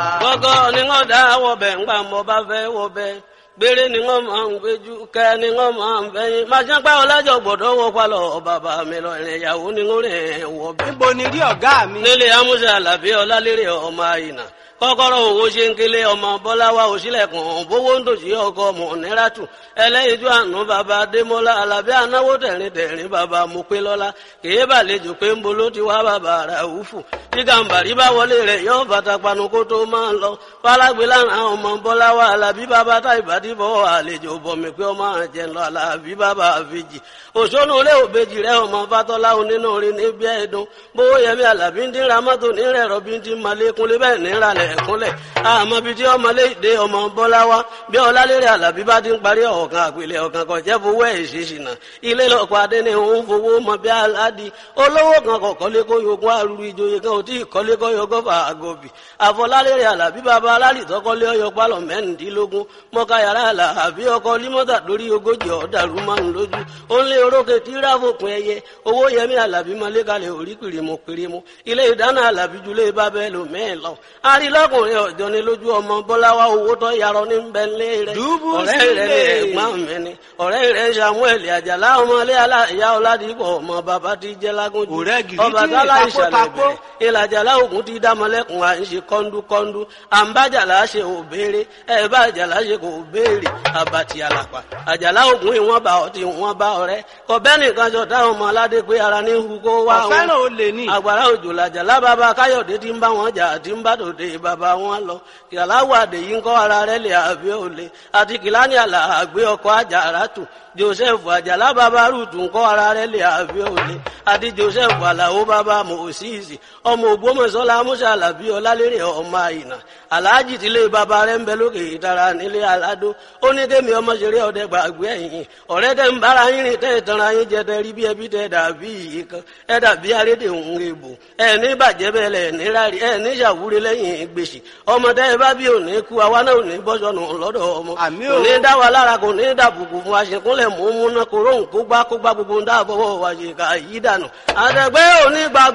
gbọ́gọ́ ni wọ́n dá wọ̀bẹ̀ ńgbà mọ́ bá fẹ́ wọ̀bẹ̀ gbére ni wọ́n máa ń gbéjú kẹ́ ni wọ́n máa ń fẹ́yìn máa ṣe pẹ́ ọlájọ gbọ́dọ̀ wọ palọ̀ bàbá mi lọ ìrìn ìyàwó ni wọ́n rìn wọ̀bẹ̀. níbo ni rí ọ̀gá mi. nílé amúṣe àlàbí ọlálérè ọmọ àyìnà kọ́kọ́rọ́ owó ṣe ń kélé ọmọ bọ́láwá òṣìlẹ̀kùn bówó ń dòṣì ọkọ ọmọ níràtù ẹlẹ́yinjú àánú bàbá adémọ́lá alábí anáwó tẹ̀rín tẹ̀rín bàbá mopélọ́lá kèé bàlejò pé ń bolo ti wá bàbá ràúfù tí gàǹbàrí bá wọlé rẹ̀ yọ bàtà panu kó tó máa ń lọ fálágbé lára ọmọ bọ́láwá alábí bàbá táìbàdí bọ́ àlejò bọ̀mí pé ọmọ àjẹ lọ alábí bàbá àfijì òṣónú ilé òbejì rẹ ọmọ fatọ́lá onínú orin níbi ẹ̀dùn bówó yẹmí alábí ń dín ramọ́tò nírẹ̀ rọ́bí ń dín malékúnlé bẹ́ẹ̀ níralẹ̀ ẹ̀kúnlẹ̀ àmọ́ bíi tí ọmọlé ìdè ọmọ bọ́láwá bí ọlálérè alábí bá ti ń parí ọ̀kan àpilẹ̀ ọ̀kan kan jẹ́ fowó ẹ̀ ṣèṣìnà ilé lọ́kọ̀ adé ni òun fowó mọ bí aládì olówó kan kọ̀ kọ́lé kó yogún arúgbó ìjòyè kan ò tí ì kọ́lé kó yogún fà àgọ́bì àfọlálérè alábí bàbá alálì tọ́kọ́lé ọyọ pálọ̀ mẹ́rìndínlógún mọ́ká yàrá alábí ọkọ̀ límọ́tà lórí ogójì ọ̀dàrú márùn lójú ó ń lé orókè tí ráfòpin ẹyẹ owó yẹmí alábí mọ́lẹ́kalẹ̀ orí kìrìmù kìrìmù ilé ìdáná alábí julẹ̀ bábẹ́ lò mẹ́ẹ̀ lọ arílọ́kùnrin ọ̀jọ́ ni lójú ọmọ bọ́láwá owó tó yarọ ní bẹ́ńlẹ̀ rẹ̀ Dùbú ọ̀rẹ́ rẹ̀ ní sílẹ̀. ẹ̀gbọ́n mi ni ọ̀rẹ́ rẹ̀ samuel àjàlá ọmọlé aláìyá ọ̀làdìpọ̀ ọmọ bàbá ti jẹ́ lágúnjù Ọ̀rẹ́ gidi ọba tí tálá ìtakó ìṣàlẹ̀ takó. bẹ̀rẹ̀ ìlàjàlá ògùn ti dámọ̀lẹ́kùn à ń ṣe kọ́ńdúkọ́ńdú àǹbájàlá ṣe ò béèrè ẹ̀ bá àjàlá ṣe kò béèrè àbàtì àlàpà àjàlá ògùn ìwọ̀n bá ọtí ìwọ̀n bá ọ̀rẹ́ kọ̀bẹ́ nìkan jọ táwọn ọmọ aládé pé ara ní hu kó wá wọn ọ̀fẹ́ràn olè ní. àgbàrá òjò làjà lábàbà káyọ̀dé tí ń bá wọn jà tí ń bá tòde bàbá wọn lọ kìláwó àdèyí ń kọ́ ara rẹ̀ lè àbí òle àti kìláni àlà àgbé ọkọ̀ àjàrà tù joseph àjàlá bàbá rúùtù ń kọ́ ara rẹ̀ lè àbí òle àti joseph àlàó bàbá mòsíìsì ọmọ ògbómọ̀ṣọ́lá musa alábí ọlálérè ọmọ àyìnà aláàjì tílé bàbá rẹ̀ ń bẹ lókè ìtara nílé aládó ó ní kémi ọmọ ṣeré ọdẹ gbàgbé ẹ̀yìn ọ̀rẹ́ tẹ́ ń bára yín rìn tẹ́ ìtanra yín jẹ tẹ́ rí bí ẹbí tẹ́ dàbí iye kan ẹ dàbí arédè òun èbò ẹ ní bàjẹ́ bẹ́ẹ̀ lẹ̀ ní rárí ẹ ní ṣàwúre lẹ́yìn gbèsè ọmọ tẹ́ ẹ bá bí òní kú àwa náà ò ní bọ́sọ̀nù lọ́dọ̀ ọmọ Àmì kò o. ní dá wa lára kò ní dàbùkù fún wa ṣèkúnlẹ̀ mú mú náà kó róhùn kó gbá kó gbá gbogbo ń dáàbọ̀ wọ̀ wá ṣe ká yí dànù àtẹ̀gbẹ́ òní gbà